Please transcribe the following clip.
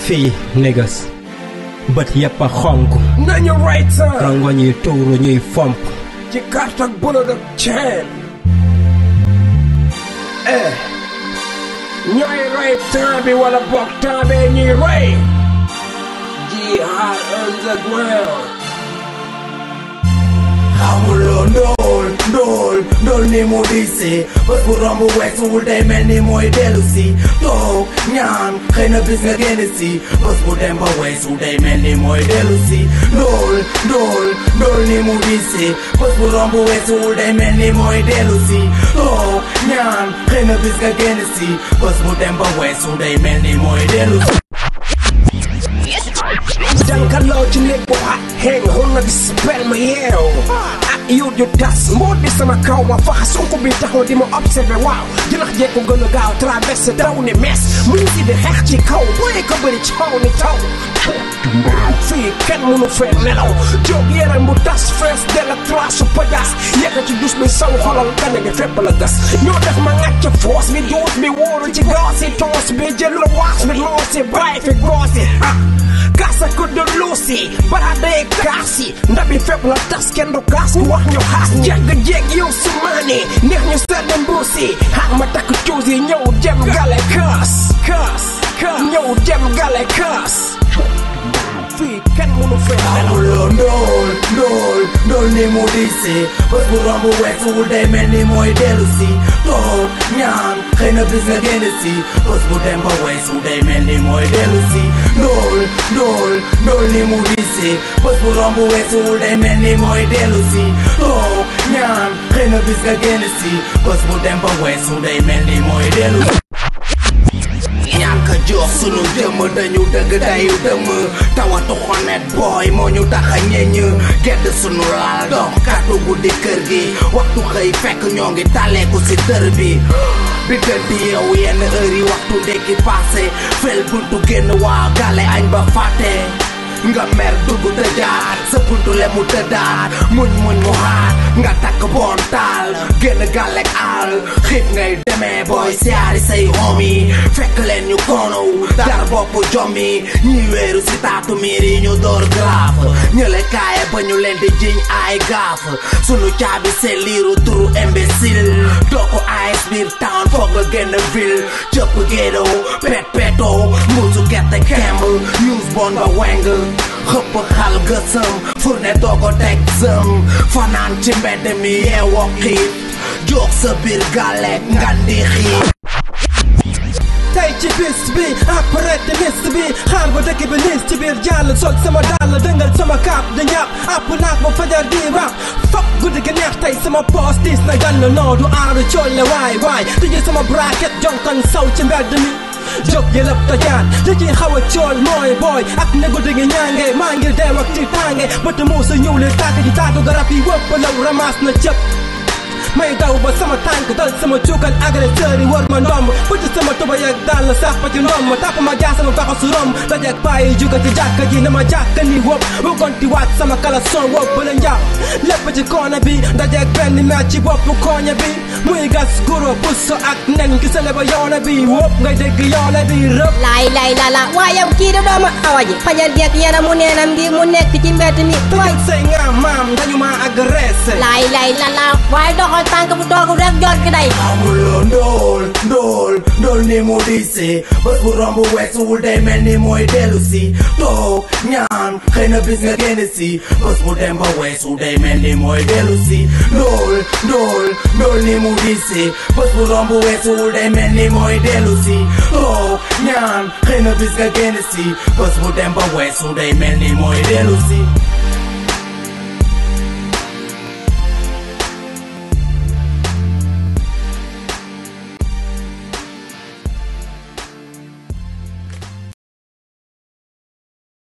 fii négas bët yépp a xonk nañu right time rongo ñuy tuuru ñuy fomp ci carte ak bullet ak chain eh ñooy rey temps bi wala boog temps bee ñuy rey jihad underground xamuloo ndóol ndóol ndóol ni mu diisi bés bu romb weesuwul day mel ni mooy dellu si toog ñaan xëy na bis nga génn si bés bu dem ba weesu day mel ni mooy dellu si ndóol ndóol ndóol ni mu diisi bés bu romb weesuwul day mel ni mooy dellu si toog ñaan xëy na bis nga génn si bés bu dem ba weesu day mel ni mooy dellu si jànkaloo ci néeg bu xat xeeñ xul na di spell ma yeew ak yu ju tas mboot bi sama kaw ma fax sunku bi taxaw di ma observé waaw jëlax jee ko gën a gaaw traversé daw ni mes mu ngi si di xeex ci kaw booy ko bëri ci kaw ni taw fii kenn mënu fee nelaw jóg yaram bu tas fees del ak trasu pajas yekk ci dus bi saw xolal gane gi fépp la gas ñoo def ma ngàcc foos bi juus bi wóoru ci gaas yi toos bi jël la waas bi loosi bàyyi fi goosi ah kaasa ko de luusi bara day kaasi ndabi fépp la tas kenn du kaas ku wax ñu xaas jàgg jeeg yow su maane neex ñu sedd mbuusi xaar ma takk cuus yi ñëw dem gale kaas kaas kaas ñëw dem gale kaas fii kenn mënu fee nelaw xamuloo ndóol ndóol ndóol ni mu diisi bés bu romb weesuwul day mel ni mooy dellu si toog ñaan xëy na bis nga génn si bés bu dem ba weesu day mel ni mooy dellu si ndóol ndóol ndóol ni mu diisi bés bu romb weesuwul day mel ni mooy dellu si toog ñaan xëy na bis nga génn si bés bu dem ba weesu day mel ni mooy dellu si ñàkk jox sunu jëmm dañu dëgg dayu dëmm tawatu xonet booy moo ñu tax a ñeñ gedd sunu laal dox kàddu guddi kër gi waxtu xëy fekk ñoo ngi tàlleeku si tër bi bi gëddi yow yenn heure yi waxtu ndekki passé fel buntu génn waa gale añ ba fàtte nga mer dugg tëjaat sa buntu le mu tëddaat muñ muñ mu xaat nga takk boon taal génn gàllek àll xiit ngay demee booy siyaari say homi fekk leen ñu konow dar bopp jommi ñi wéeru si taatu miir yi ñu door graaf ñële kaaye ba ñu leen di jiñ ay gaaf sunu caabi seen liiru turu imbécile doo ko ayes biir town foog nga génn ville cëpp géedow pet petoo mbuusu gerte kemb news bon ba weng xëpp xal gësëm fourne doo ko teg sëm fanaan ci mbedd mi yeewoo xiit jox sa biir gàllek ngandi xiit tey ci bis bi après timis bi xaar ba dëkk bi nis ci biir jàll sol sama dàll dëngal sama kaap di ñaap àpp naak ba fajar di rap fop guddi gi neex tey sama poos diis na gann noo du aaru colle waay waay tëjee sama bracket jonkan saw ci mbedd mi jóg yëlëb tojaan li ciy xaw a cool mooy booy ak ne guddi gi ñaange maa ngi deew ak ci tànge bët muusa ñëw li tàkk ci taatu garab yi wëpp law ramaas na cëpp may daw ba sama tànk dal sama cuukal agresseur yi war ma ndomb bëtt sama tubay ak dàll sax ba ci ndomb tàpp ma jaa sama baxa su romb dajeeg paa yi juga ci jàkka ji na ma jàkka ni wóob wëggonti waat sama caleçon wóob ba la njàpp lépp ci koona bi dajeeg benn meer ci bopp kooña bi muy gas guro puso ak nen gisale ba yoona bi wóob ngay dégg yoona bi rëb laay laay la la waaye yow kii di doomu awa ji fajal jeeg yaramu neenam gi mu nekk ci mbedd mi waay tëjal say nga maam dañu ma agressé laay laay la la waaye doxal tànk bu toogu rek jot ki day xamuloo ndóol ndóol ndóol ni mu diisi bés bu romb weesuwul day mel ni mooy dellu si toog ñaan xëy na bis nga génn si bés bu dem ba weesu day mel ni mooy dellu si ndóol ndóol ndóol ni mu diisi bés bu romb weesuwul day mel ni mooy dellu si toog ñaan xëy na bis nga génn si bés bu dem ba weesu day mel ni mooy dellu si